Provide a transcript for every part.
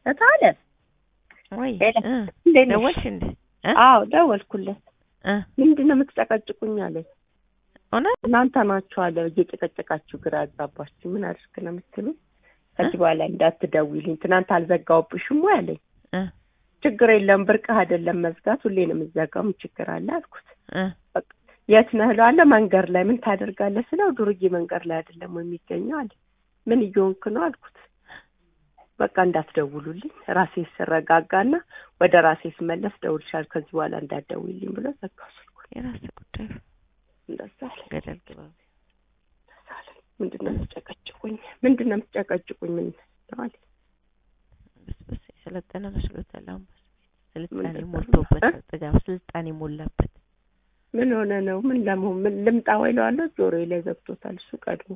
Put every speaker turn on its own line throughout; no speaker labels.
እታለ
ወይ
ሄሎ፣
እ
እንዴት ነሽ?
ደወልሽ እንዴ? እ
አዎ ደወልኩለት።
እ
ምንድን ነው የምትጨቀጭቁኝ አለኝ።
እውነት
እናንተ ናችሁ አለ እየጨቀጨቃችሁ ግራ ያጋባችሁ። ምን አድርግ ነው የምትሉኝ? ከዚህ በኋላ እንዳትደውይልኝ ትናንት አልዘጋሁብሽም ወይ አለኝ።
እ
ችግር የለም ብርቅህ አይደለም መዝጋት፣ ሁሌ ነው የምዘጋው። ምን ችግር አለ አልኩት።
እ
የት ነህ እለዋለሁ። መንገድ ላይ ምን ታደርጋለህ ስለው ዱርዬ መንገድ ላይ አይደለም ወይ የሚገኘው አለ። ምን እየሆንክ ነው አልኩት። በቃ እንዳትደውሉልኝ ራሴ ስረጋጋና ወደ ራሴ ስመለስ ደውልሻል፣ ከዚህ በኋላ እንዳትደውይልኝ ብሎ ዘጋው ስልኩን።
የራስ ጉዳይ
እንደዛ አለ።
ገደል ግባ።
እንደዛ አለ። ምንድን ነው የምትጨቀጭቁኝ? ምንድን ነው የምትጨቀጭቁኝ? ምን ነው አለ።
በስበስ የሰለጠነ መስሎታል። አሁን በስቤት ስልጣኔ
ምንድን ነው?
ሞልቶበት
እ?
ጥጋብ ስልጣኔ ሞላበት።
ምን ሆነ ነው? ምን ለመሆን ምን ልምጣ ወይ እለዋለሁ። ጆሮዬ ላይ ዘግቶታል እሱ ቀድሞ።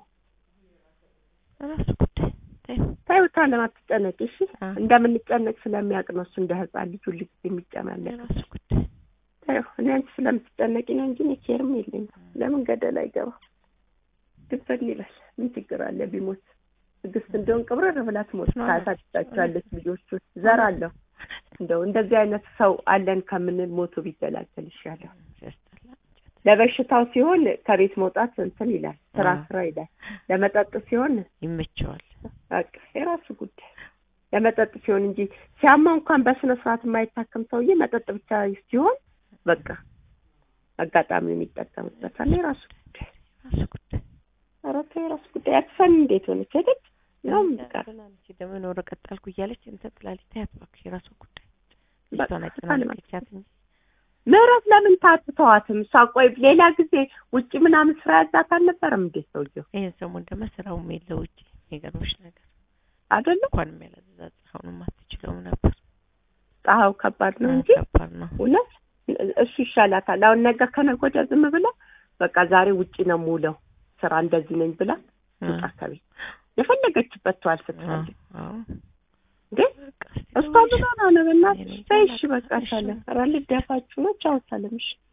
ራሱ ጉዳይ ተይው።
ታዩታ ለማትጨነቂ እሺ።
አ
እንደምንጨነቅ ስለሚያውቅ ነው እሱ እንደ ህፃን ልጅ ሁልጊዜ የሚጨማለቅ
የራሱ ጉዳይ
ታዩ። እኔ አንቺ ስለምትጨነቂ ነው እንጂ እኔ ኬርም የለኝም። ለምን ገደል አይገባ ድፈን ይላል። ምን ችግር አለ ቢሞት? ትዕግስት እንደውን ቅብረር ብላ ትሞት ታሳድጋቸዋለች ልጆቹ ዘር አለሁ። እንደው እንደዚህ አይነት ሰው አለን ከምንል ሞቶ ቢገላገል ይሻላል።
ሲያስጠላ እንጨት
ለበሽታው ሲሆን ከቤት መውጣት እንትን ይላል፣ ስራ
አ
ስራ ይላል። ለመጠጥ ሲሆን
ይመቸዋል።
በቃ የራሱ ጉዳይ። ለመጠጥ ሲሆን እንጂ ሲያማ እንኳን በስነ ስርዓት የማይታከም ሰውዬ መጠጥ ብቻ ሲሆን በቃ አጋጣሚውን ይጠቀምበታል። የራሱ ጉዳይ።
የራሱ ጉዳይ
ኧረ ተው የራሱ ጉዳይ። አትፈን እንዴት ሆነች ሄደች ነው ምቃር
አንቺ ደግሞ የሆነ ወረቀት ጣልኩ እያለች እንትን ትላለች። ተያት እባክሽ፣ የራሷ ጉዳይ።
በቃ
ልጅቷን አጨናነቀቻት እንጂ
ምህረት ለምን ታትተዋትም? እሷ ቆይ ሌላ ጊዜ ውጭ ምናምን ስራ ያዛት አልነበረም እንዴ ሰውየው
ይህን ሰሞን ደግሞ ስራውም የለ ውጭ። የሚገርምሽ ነገር
አይደለም?
እንኳንም ያላዘዛት አሁንም አትችለውም ነበር።
ፀሐዩ ከባድ ነው እንጂ
ከባድ ነው።
እውነት እሱ ይሻላታል። አሁን ነገ ከነገ ወዲያ ዝም ብላ በቃ ዛሬ ውጭ ነው የምውለው ስራ እንደዚህ ነኝ ብላ ውጣ ከቤት የፈለገችበት ተዋል ስትፈልግ
አዎ
ግን
በቃ እስኪ
እሷ
ደውልሽ።
ምን ሆና ነው በእናትሽ?
እኔ እንጃ
በይ እሺ
አላውቅም።
በቃ
እሺ
ሳለ ኧረ ልደፋችሁ ነው ቻው ሰለምሽ